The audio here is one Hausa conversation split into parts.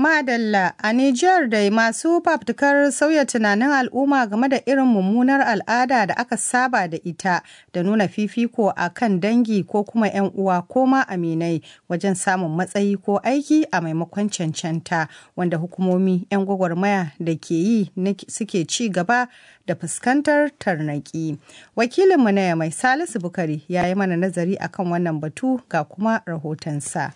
Madalla a Nijar dai masu fafutukar sauya tunanin al'umma game da irin mummunar al'ada da aka saba da ita da nuna fifiko a kan dangi ko kuma 'yan uwa ko ma aminai wajen samun matsayi ko aiki a maimakon cancanta wanda hukumomi 'yan gwagwarmaya da ke yi suke ci gaba da fuskantar tarnaki. Wakilinmu na mai Salisu Bukari ya yi mana nazari akan wannan batu ga kuma rahotonsa.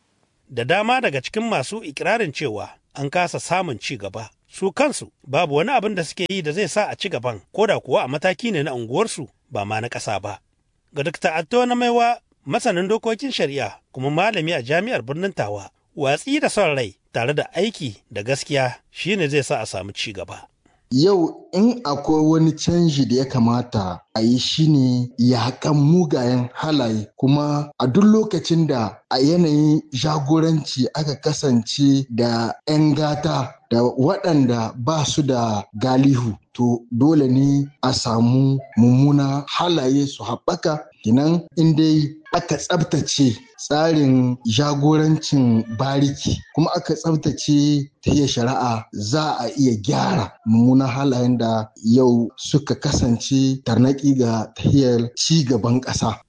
da dama daga cikin masu ikirarin cewa an kasa samun ci gaba su kansu babu wani abin da suke yi da zai sa a ci gaban ko da kuwa a mataki ne na unguwarsu ba ma na ƙasa ba ga Dr. Atto na maiwa masanin dokokin shari'a kuma malami a jami'ar birnin Tawa watsi da son rai tare da aiki da gaskiya shine zai sa a samu ci gaba Yau in akwai wani canji da ya kamata a yi shi ne yaƙan mugayen halaye kuma a duk lokacin da a yanayin jagoranci aka kasance da 'yan gata da waɗanda ba su da galihu to dole ne a samu mummuna halaye su haɓaka kinan in dai aka tsabtace tsarin jagorancin bariki kuma aka tsabtace ta shari'a za a iya gyara mummunan halayen da yau suka kasance tarnaki ga tahiyar ci gaban ƙasa.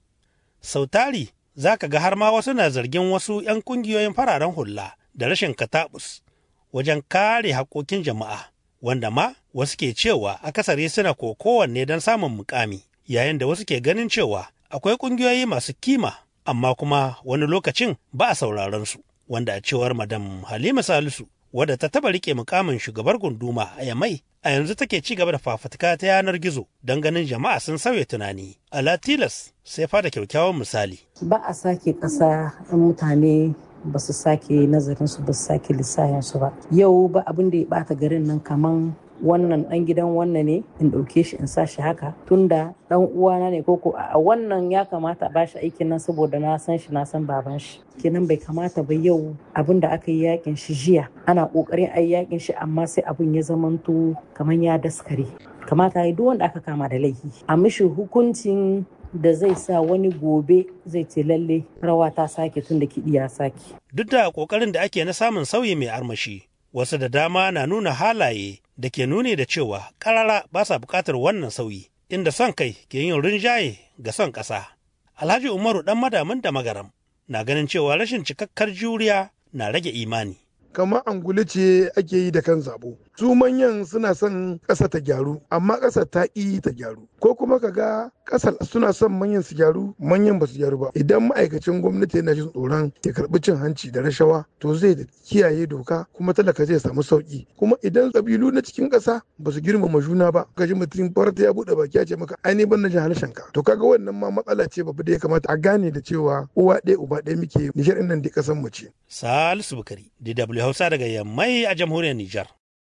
Sautari za ka ga har ma wasu na zargin wasu 'yan kungiyoyin fararen hula da rashin katabus wajen kare haƙoƙin jama'a wanda ma wasu ke cewa akasari suna kowanne don samun mukami yayin da wasu ke ganin cewa akwai ƙungiyoyi masu kima amma kuma wani lokacin ba a sauraron su wanda a cewar madam halima salisu wadda ta taba rike mukamin shugabar gunduma a yamai a yanzu take ci gaba da fafutuka ta yanar gizo don ganin jama'a sun sauya tunani ala tilas sai fada kyakkyawan misali ba a sake ƙasa in mutane ba su sake nazarin su ba su sake lissahin su ba yau ba abin da ya bata garin nan kaman wannan dan gidan wannan ne in ɗauke shi in sa shi haka tunda dan uwana ne koko a wannan ya kamata a bashi aikin nan saboda na san shi na san baban shi kenan bai kamata ba yau abin da aka yi yakin shi jiya ana kokarin a yi yakin shi amma sai abin ya zamanto kamar ya daskare kamata ya duk wanda aka kama da laifi a mishi hukuncin da zai sa wani gobe zai ce lalle rawa ta sake tun da kiɗi ya sake. Duk da ƙoƙarin da ake na samun sauyi mai armashi, wasu da dama na nuna halaye da ke nuni da cewa ƙarara ba sa buƙatar wannan sauyi, inda son kai ke yin rinjaye ga son ƙasa. Alhaji Umaru ɗan madamin da magaram na ganin cewa rashin cikakkar juriya na rage imani. kamar angulu ce ake yi da kan zabo su manyan suna son ƙasa ta gyaru amma ƙasa ta ƙi ta gyaru ko kuma ka ga ƙasar suna son manyan su gyaru manyan ba su gyaru ba idan ma'aikacin gwamnati yana jin tsoron ya karɓi cin hanci da rashawa to zai kiyaye doka kuma talaka zai samu sauƙi kuma idan ƙabilu na cikin ƙasa ba su girmama juna ba ka ji mutum farta ya buɗe baki ya ce maka ai ban na jin harshen ka to kaga wannan ma matsala ce babba da ya kamata a gane da cewa uwa ɗaya uba ɗaya muke Nijar ɗin nan da ƙasar mu ce. Salisu Bukari, DW Hausa daga Yammai a jamhuriyar Nijar.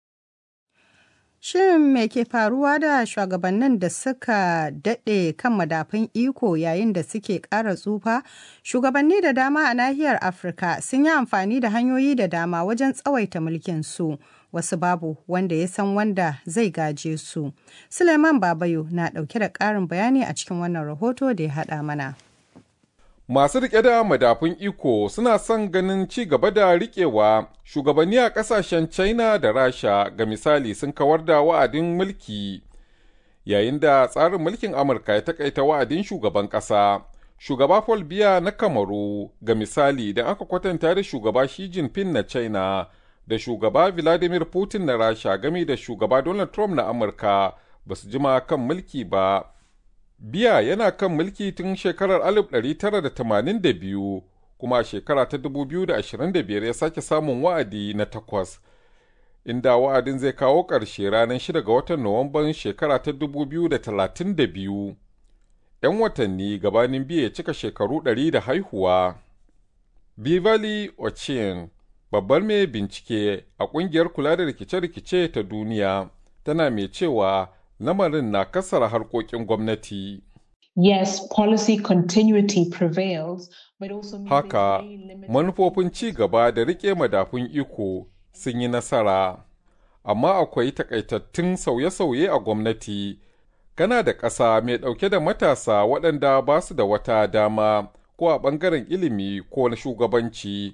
Shin me ke faruwa da shugabannin da suka daɗe kan madafun iko yayin da suke ƙara tsufa? Shugabanni da dama a nahiyar Afirka sun yi amfani da hanyoyi da dama wajen tsawaita mulkin su. Wasu babu wanda ya san wanda zai gaje su. Suleiman Babayo na ɗauke da ƙarin bayani a cikin wannan rahoto da ya haɗa mana. Masu riƙe da madafun iko suna son ganin ci gaba da riƙewa shugabanni a ƙasashen China da Rasha ga misali sun kawar da wa'adin mulki yayin da tsarin mulkin Amurka ya takaita wa'adin shugaban ƙasa. Shugaba Paul Biya na Kamaru ga misali da aka kwatanta da shugaba Xi Jinping na China da shugaba Vladimir Putin na Rasha game da shugaba Donald Trump na Amurka ba su jima kan mulki ba. Biya yana kan mulki tun shekarar 1982 kuma a shekara ta 2025 ya sake samun wa'adi na takwas, inda wa'adin zai kawo ƙarshe ranar 6 ga watan Nuwamban shekara ta 2032. ‘Yan watanni gabanin biya ya cika shekaru 100 da haihuwa. Bivali Ochin, babbar mai bincike a ƙungiyar kula da rikice-rikice ta duniya, tana mai cewa lamarin na kasara harkokin gwamnati. Yes, policy continuity prevails, but also Haka, manufofin ci gaba da rike madafun iko sun yi nasara, amma akwai takaitattun sauye-sauye a gwamnati. Kana da ƙasa mai ɗauke da matasa waɗanda ba su da wata dama ko a ɓangaren ilimi ko na shugabanci,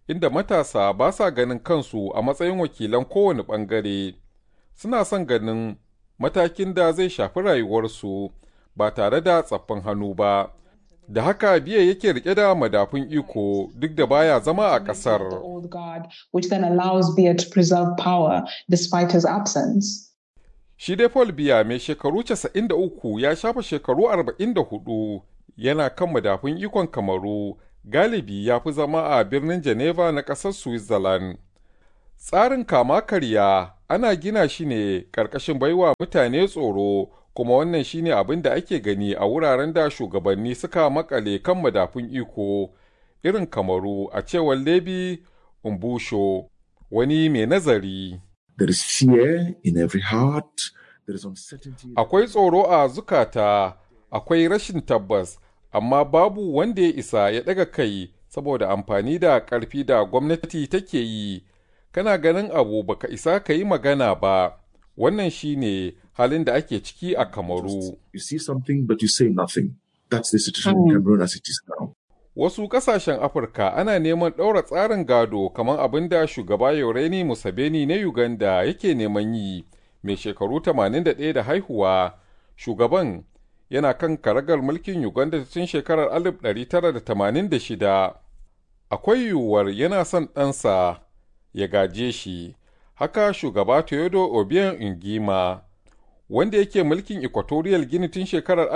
inda matasa ba sa ganin kansu a matsayin wakilan kowane ɓangare, suna son ganin matakin da zai shafi rayuwarsu ba tare da tsaffin hannu ba. Da haka biya yake rike da madafun iko duk da baya zama a ƙasar. which then allows Biya to preserve power despite his absence. Shi dai Paul Biya mai shekaru 93 ya shafa shekaru 44 yana kan madafun ikon Kamaru galibi ya fi zama a birnin Geneva na ƙasar Switzerland. Tsarin kama karya ana gina shi ne ƙarƙashin baiwa mutane tsoro kuma wannan shine abin da ake gani a wuraren da shugabanni suka makale kan madafun iko irin Kamaru a cewar Lebi Umbusho wani mai nazari. There is fear in every heart. There is uncertainty. Akwai tsoro a zukata, akwai rashin tabbas, amma babu wanda ya isa ya ɗaga kai saboda amfani da ƙarfi da gwamnati take yi. Kana ganin abu baka isa ka yi magana ba, wannan shine halin da ake ciki a Kamaru. You see something, but you say nothing. That's the situation in Cameroon as it is now. Wasu ƙasashen Afirka ana neman ɗaura tsarin gado kamar abin da shugaba Yoreni Museveni na Uganda yake neman yi, mai shekaru 81 da haihuwa. Shugaban yana kan karagar mulkin Uganda tun shekarar 1986. Akwai yiwuwar yana son ɗansa ya gaje shi, haka shugaba Teodo Obiang Ingima, wanda yake mulkin Equatorial Guinea tun shekarar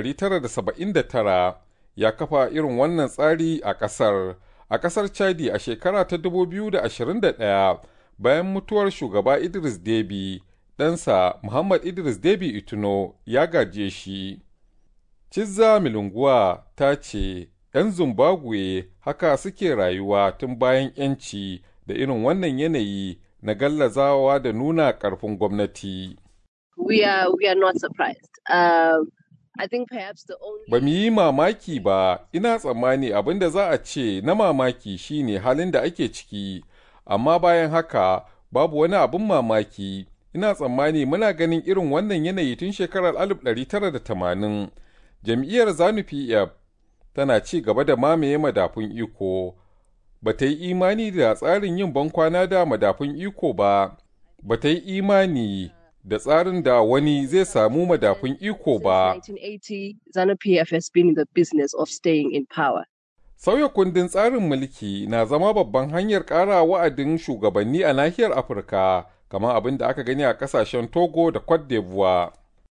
1979. ya kafa irin wannan tsari a ƙasar a ƙasar chadi a shekara ta 2021 bayan mutuwar shugaba idris debi ɗansa muhammad idris debi ituno ya gaje shi cizza milunguwa ta ce 'yan zimbabwe haka suke rayuwa tun bayan 'yanci da irin wannan yanayi na gallazawa da nuna ƙarfin gwamnati we are, we are not surprised um, I think perhaps the only... Ba mu yi mamaki ba, ina tsammani abin da za a ce na mamaki shine halin da ake ciki, amma bayan haka babu wani abin mamaki. Ina tsammani muna ganin irin wannan yanayi tun shekarar 1980. Jam'iyyar Zanu PF tana ci gaba da mamaye madafun iko. Ba ta yi imani da tsarin yin bankwana da madafun iko ba, ba ta yi imani da tsarin da wani zai samu madafun iko ba. 1980, ZANU-PF has been in the business of staying in power. Sauya kundin tsarin mulki na zama babban hanyar ƙara wa'adin shugabanni a nahiyar Afirka, kamar abin da aka gani a ƙasashen Togo da Cote d'Ivoire.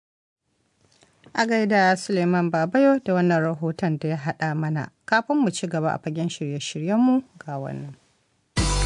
A gaida Suleiman Babayo da wannan rahoton da ya haɗa mana. Kafin mu ci gaba a fagen shirye-shiryenmu ga wannan.